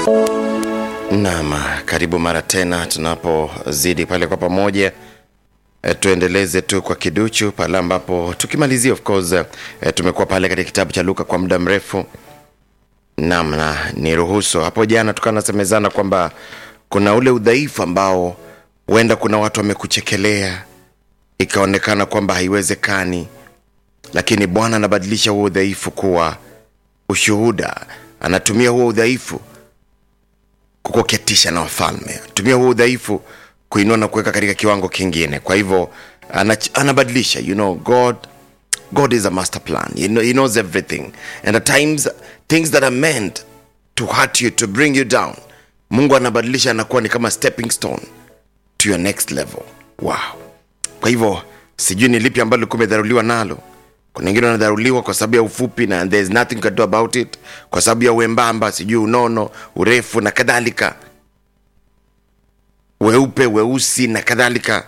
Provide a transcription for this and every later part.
Naam, karibu mara tena tunapozidi pale kwa pamoja e, tuendeleze tu kwa kiduchu pale ambapo tukimalizia of course e, tumekuwa pale katika kitabu cha Luka kwa muda mrefu. Naam, na niruhusu hapo jana tukawa nasemezana kwamba kuna ule udhaifu ambao huenda kuna watu wamekuchekelea ikaonekana kwamba haiwezekani, lakini Bwana anabadilisha huo udhaifu kuwa ushuhuda. Anatumia huo udhaifu kukuketisha na wafalme, tumia huo udhaifu kuinua na kuweka katika kiwango kingine. Kwa hivyo anach- anabadilisha, you know, God God is a master plan. He, know, he knows everything. And at times things that are meant to hurt you, to bring you down, Mungu anabadilisha anakuwa ni kama stepping stone to your next level. Wow. Kwa hivyo sijui ni lipi ambalo ulikuwa umedharuliwa nalo. Kuna wengine wanadharuliwa kwa sababu ya ufupi na there's nothing you can do about it, kwa sababu ya uembamba, sijui unono, urefu na kadhalika, weupe, weusi na kadhalika,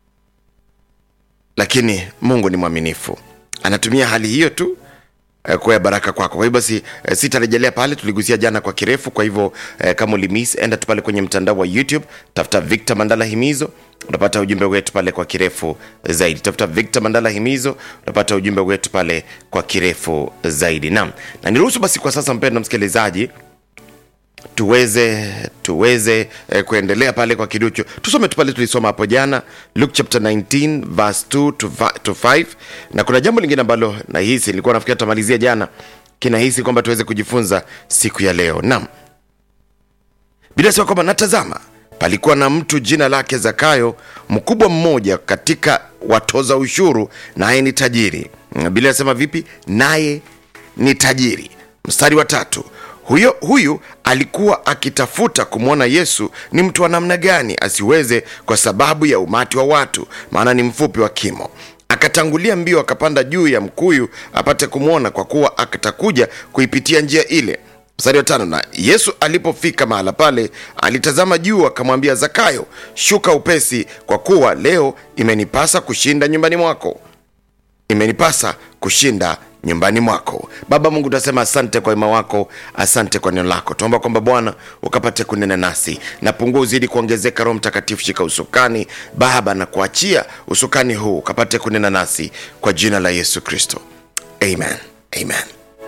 lakini Mungu ni mwaminifu, anatumia hali hiyo tu eh, kuwa ya baraka kwako. Kwa hivyo basi eh, sitarejelea pale, tuligusia jana kwa kirefu. Kwa hivyo eh, kama ulimiss, enda tu pale kwenye mtandao wa YouTube, tafuta Victor Mandala Himizo, utapata ujumbe wetu pale kwa kirefu zaidi. Tafuta Victor Mandala Himizo, utapata ujumbe wetu pale kwa kirefu zaidi. Naam, na niruhusu basi kwa sasa, mpendwa msikilizaji, tuweze tuweze eh, kuendelea pale kwa kiduchu tusome tu pale tulisoma hapo jana luke chapter 19 verse 2 to, va- to 5 na kuna jambo lingine ambalo nahisi nilikuwa nafikiria tutamalizia jana kinahisi kwamba tuweze kujifunza siku ya leo naam bila sema kwamba natazama palikuwa na mtu jina lake zakayo mkubwa mmoja katika watoza ushuru naye ni tajiri bila nasema vipi naye ni tajiri mstari wa tatu huyo huyu alikuwa akitafuta kumwona yesu ni mtu wa namna gani asiweze kwa sababu ya umati wa watu maana ni mfupi wa kimo akatangulia mbio akapanda juu ya mkuyu apate kumwona kwa kuwa akatakuja kuipitia njia ile mstari wa tano na yesu alipofika mahala pale alitazama juu akamwambia zakayo shuka upesi kwa kuwa leo imenipasa kushinda nyumbani mwako imenipasa kushinda nyumbani mwako baba mungu tunasema asante kwa wema wako asante kwa neno lako tuomba kwamba bwana ukapate kunena nasi na pungua uzidi kuongezeka roho mtakatifu shika usukani baba na kuachia usukani huu ukapate kunena nasi kwa jina la yesu kristo amen amen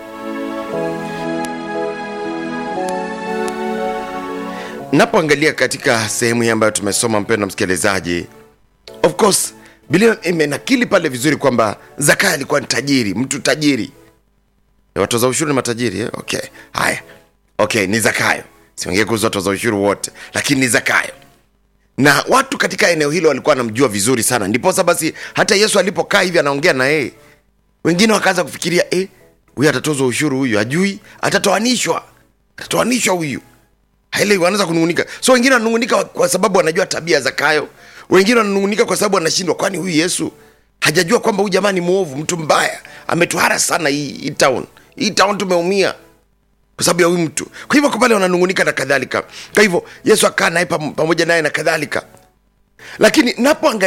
napoangalia katika sehemu hii ambayo tumesoma mpendo msikilizaji of course biblia imenakili pale vizuri kwamba zakayo alikuwa ni tajiri mtu tajiri watoza ushuru ni matajiri eh? okay haya okay ni zakayo siongee kuhusu watoza ushuru wote lakini ni zakayo na watu katika eneo hilo walikuwa wanamjua vizuri sana ndiposa basi hata yesu alipokaa hivi anaongea na yeye wengine wakaanza kufikiria eh, huyu atatozwa ushuru huyu ajui atatoanishwa atatoanishwa huyu haile wanaanza kunungunika so wengine wananungunika kwa sababu wanajua tabia za kayo wengine wananungunika kwa sababu wanashindwa kwani huyu yesu hajajua kwamba huyu jamaa ni mwovu mtu mbaya ametuhara sana hii, hii town hii town tumeumia kwa sababu ya huyu mtu kwa hivyo kwa pale wananungunika na kadhalika kwa hivyo yesu akaa naye pam- pamoja naye na kadhalika lakini napoangalia